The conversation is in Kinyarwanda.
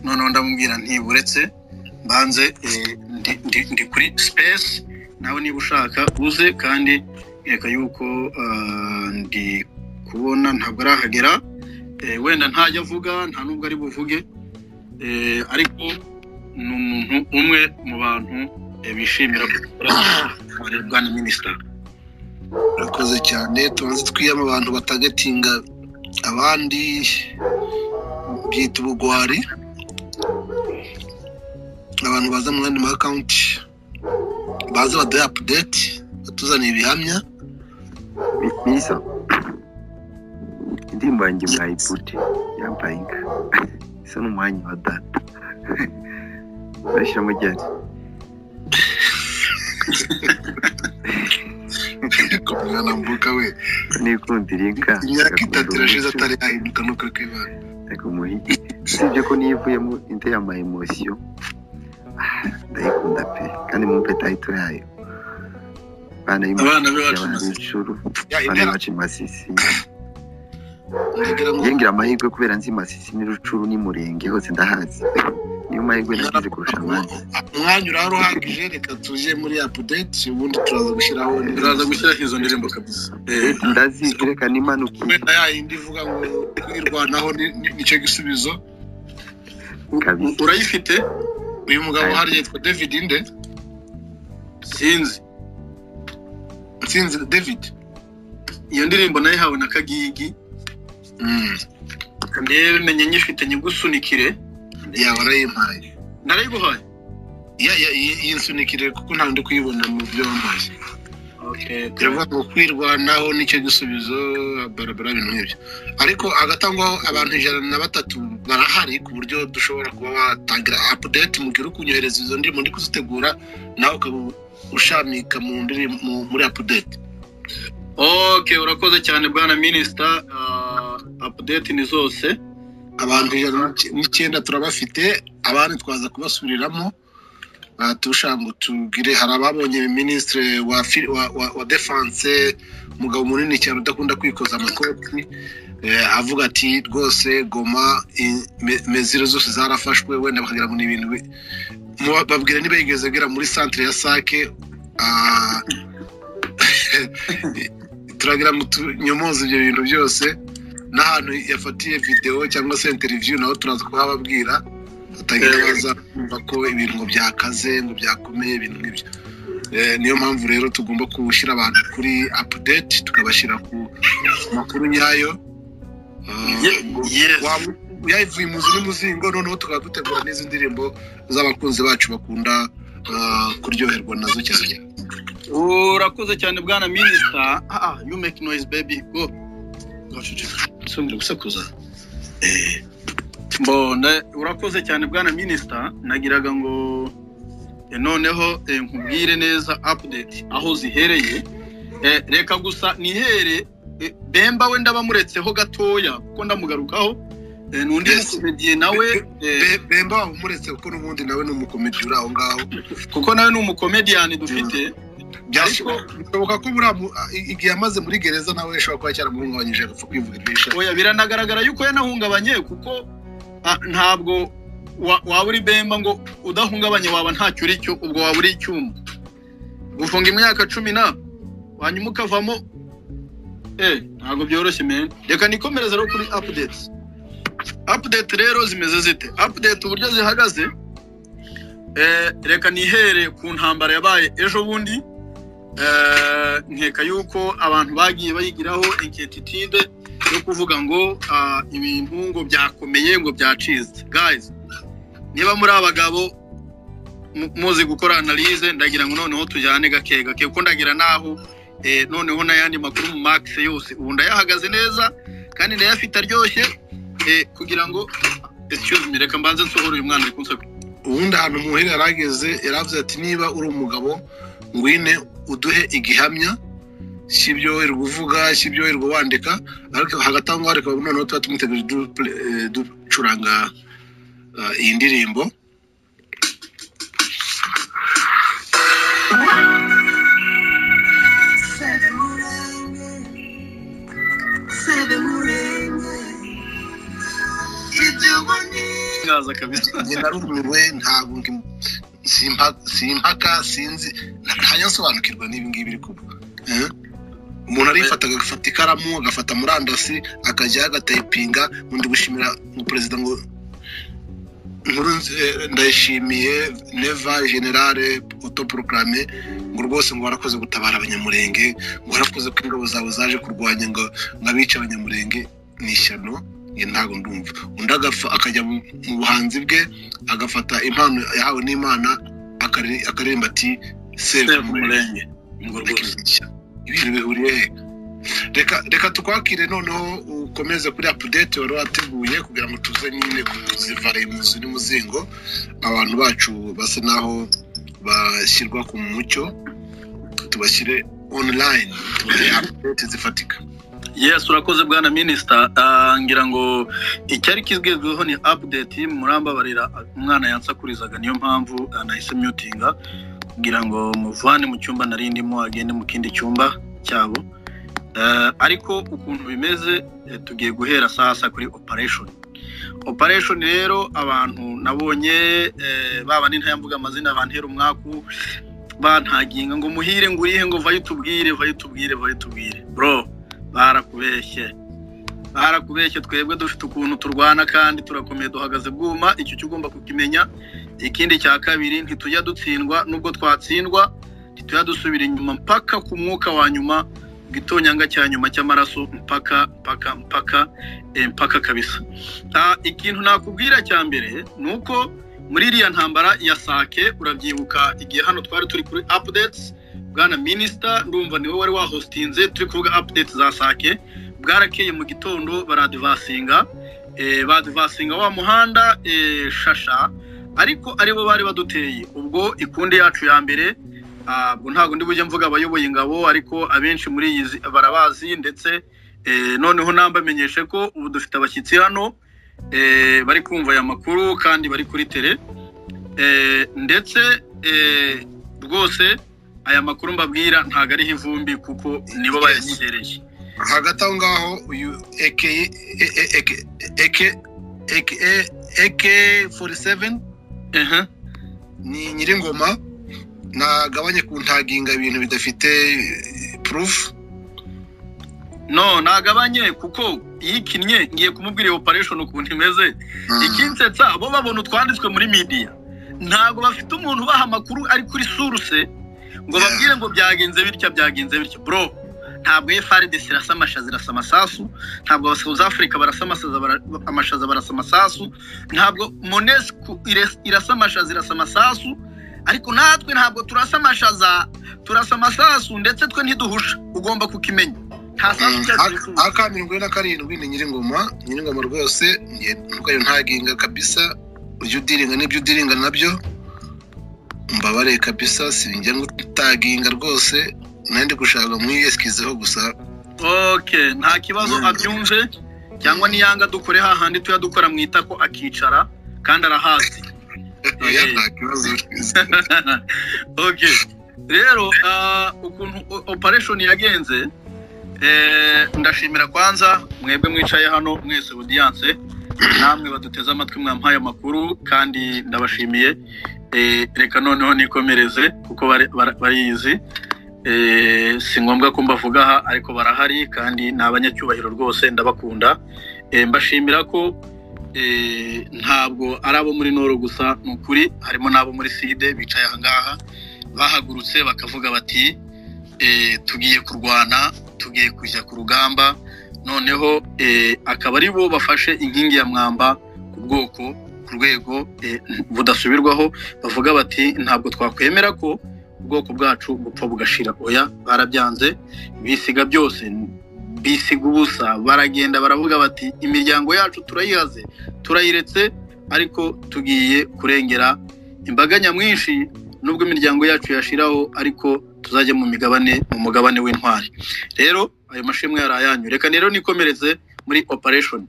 noneho ndamubwira ntiburetse mbanze ndi kuri sipesi nawe niba ushaka uze kandi reka yuko ndi kubona ntabwo arahagera wenda ntajya avuga nta nubwo ari buvuge ariko ni umuntu umwe mu bantu bishimira gukora barebwa na minisita urakoze cyane tumaze twiyama abantu batagatinga abandi byita ubugwari abantu baza mu yandi makawunti baza baduhe apudeti batuzaniye ibihamya byiza indirimbo yanjye mwayigute yambaye inka isa n'umwanya wa data bashyiramo gihari kumwana mbuga we nikundira inka imyaka itatu irashize atari yahinduka nuko ari kwibana umuhigi usibye ko niyo ivuyemo indi y'ama emosiyo ndayikunda pe kandi mwumve tayitiro yayo abana b'incuru abana bacu masisi ngira amahirwe kubera nzi masisi n'irucuru n'umurenge hose ndahazi niyo mahirwe nagize kurusha abandi umwanya urahari uhagije reka tujye muri apudeti ubundi turaza gushyiraho turaza gushyiraho izo ndirimbo kabisa ndazizi reka n'impanuka wenda yayindi ivuga ngo kwirwanaho nicyo gisubizo urayifite uyu mugabo hari yitwa david inde sinzi sinzi david iyo ndirimbo nayihawe na kagigi menya nyifite nyigusunikire yaba arayimpaye narayiguhaye iyi nsunikire kuko ntabwo ndi kuyibona mu byo wampaye biravuga ngo kwirwanaho nicyo gisubizo barabara ibintu nk'ibyo ariko hagati aho ngaho abantu ijana na batatu barahari ku buryo dushobora kuba watangira apudeti mubwira uko unyohereza izo ndirimbo ndi kuzitegura nawe ukaba ushamika mu ndirimbo muri apudeti oke urakoze cyane bwana minisita apudeti ni zose abantu ijana n'icyenda turabafite abandi twaza kubasubiriramo ngo tubwire hari ababonye minisitiri wa defanse umugabo munini cyane udakunda kwikoza amakoti avuga ati rwose goma mezire zose zarafashwe wenda bakagira ngo ni ibintu babwira niba yigeze agera muri santire ya sake turagira ngo tunyomoze ibyo bintu byose n'ahantu yafatiye videwo cyangwa se interiviyu naho turaza kuhababwira batagira baza kumva ko ibintu ngo byakaze ngo byakomeye ibintu nk'ibyo niyo mpamvu rero tugomba gushyira abantu kuri apudeti tukabashyira ku makuru nyayo yavuye muzi n'umuzingo noneho tukaba dutegura n'izi ndirimbo z'abakunzi bacu bakunda kuryoherwa nazo cyane urakoze cyane bwana minisita you make noise baby go gusakuza mbona urakoze cyane bwana minisita nagiraga ngo noneho nkubwire neza apudeti aho zihereye reka gusa nihere bemba we ndabamuretseho gatoya kuko ndamugarukaho n'undi mukomediye nawe bemba wamuretse kuko n'ubundi nawe ni umukomediye uri aho ngaho kuko nawe ni umukomediyani dufite bishoboka ko igihe amaze muri gereza nawe ashobora kuba cyaramuhungabanyije agapfa kwivuga ibyishimo oya biranagaragara yuko yanahungabanye kuko ntabwo waba uri bemba ngo udahungabanye waba ntacyo uri cyo ubwo waba uri icyuma gufunga imyaka cumi na hanyuma ukavamo eee ntabwo byoroshye meni reka nikomereze rero kuri apudeti apudeti rero zimeze zite apudeti uburyo zihagaze reka nihere ku ntambara yabaye ejo bundi nkeka yuko abantu bagiye bayigiraho inketitide yo kuvuga ngo ibintu ngo byakomeye ngo byacitse gayizi niba muri abagabo muzi gukora analize ndagira ngo noneho tujyane gake gake kuko ndagira n'aho noneho n'ayandi makuru mu makisi yose ubu ndayahagaze neza kandi ndayafite aryoshye kugira ngo reka mbanze nsohore uyu mwana uri ubundi ahantu muhira yarageze yaravuze ati niba uri umugabo ngwine uduhe igihamya si ibyo wera uvuga si ibyo wera wandika ariko hagati aho ngaho reka noneho tuba tumuteguje ducuranga iyi ndirimbo ndayazi kabisa njye narumiwe ntabwo simpaka sinzi ntanyasobanukirwa n'ibi ngibi biri kuba umuntu arifata agafata ikaramu agafata murandasi akajya agatayipinga undi gushimira perezida ngo nkuru ndayishimiye neva generale autoproclame ngo rwose ngo warakoze gutabara abanyamurenge ngo warakoze ko ingabo zawe zaje kurwanya ngo abice abanyamurenge ni ishyano ntabwo ndumva undi akajya mu buhanzi bwe agafata impano yahawe n'imana akaririmba ati seve umurenge ngo rwose ibintu bihuriye he reka reka tukwakire noneho ukomeze kuri apudeti wari wateguye kugira ngo tuze nyine kuzivare mu nzu n'umuzingo abantu bacu basa naho bashyirwa ku mucyo tubashyire onurayini tubahe apudeti zifatika yes urakoze bwana minisita ngira ngo icyari kizwizweho ni apudeti murambabarira umwana yansakurizaga niyo mpamvu nahise myutinga kugira ngo muvane mu cyumba nari ndimo agende mu kindi cyumba cyabo ariko ukuntu bimeze tugiye guhera sasa kuri operesheni operesheni rero abantu nabonye baba n'intayambuga amazina bantera umwaku bantaginga ngo muhire ngo urihe ngo vaye utubwire vaye utubwire vaye utubwire bro barakubeshye barakubeshye twebwe dufite ukuntu turwana kandi turakomeye duhagaze bwuma icyo cyo ugomba kukimenya ikindi cya kabiri ntitujya dutsindwa nubwo twatsindwa ntitujya dusubira inyuma mpaka ku mwuka wa nyuma igitonyanga cya nyuma cy'amaraso mpaka mpaka mpaka mpaka kabisa ikintu nakubwira cya mbere ni uko muri iriya ntambara ya sake urabyibuka igihe hano twari turi kuri apudetsi bwana minisita ndumva niwe wari wahositinze turi kuvuga apudetsi za sake bwarakeye mu gitondo baradivasinga badivasinga wa muhanda shasha ariko aribo bari baduteye ubwo ikundi yacu ya mbere ntabwo ndi bujye mvuga abayoboye ingabo ariko abenshi muri iyi barabazi ndetse noneho nambamenyeshe ko ubu dufite abashyitsi hano bari kumva aya makuru kandi bari kuri tere ndetse rwose aya makuru mbabwira ntabwo ariho ivumbi kuko nibo bayashyikirije hagati aho ngaho uyu eke eke eke eke eke fori seveni ni nyiringoma ntagabanye ku ntaginga ibintu bidafite purufu no ntagabanye kuko iyo ikinnye ngiye kumubwira iyo operesheni ukuntu imeze ikinsetsa bo babona utwanditswe muri midiya ntabwo bafite umuntu ubaha amakuru ari kuri suruse ngo babwire ngo byagenze bitya byagenze bitya bro ntabwo efaridesi irasa amashaza irasa amasasu ntabwo abasauzi afurika barasa amashaza barasa amasasu ntabwo monesiko irasa amashaza irasa amasasu ariko natwe ntabwo turasa amashaza turasa amasasu ndetse twe ntiduhusha ugomba kukimenya nta sasu aha ka mirongo na karindwi ni nyiringoma nyiringoma rwose ntukayo ntaginga kabisa ujya udiringa n'ibyo udiringa nabyo mbabare kabisa si njya ngutaginga rwose nandi gushaka mwiyesikizeho gusa oke nta kibazo abyumve cyangwa niyanga dukore hahandi tuya dukora mwita ko akicara kandi arahazi oke rero ukuntu operesheni yagenze ndashimira kwanza mwebwe mwicaye hano mwese odiyanse namwe baduteze amatwi mwampaye amakuru kandi ndabashimiye reka noneho nikomereze kuko bariyizi si ngombwa ko mbavuga aha ariko barahari kandi ni abanyacyubahiro rwose ndabakunda mbashimira ko ntabwo ari abo muri noro gusa ni ukuri harimo n'abo muri side bicaye aha ngaha bahagurutse bakavuga bati tugiye kurwana tugiye kujya ku rugamba noneho akaba ari bo bafashe inkingi ya mwamba ku bwoko ku rwego budasubirwaho bavuga bati ntabwo twakwemera ko ubwoko bwacu bupfa bugashira oya barabyanze bisiga byose bisiga ubusa baragenda baravuga bati imiryango yacu turayihaze turayiretse ariko tugiye kurengera imbaga nyamwinshi nubwo imiryango yacu yashiraho ariko tuzajya mu migabane mu mugabane w'intwari rero ayo mashimwe yari ayanyu reka rero nikomereze muri operesheni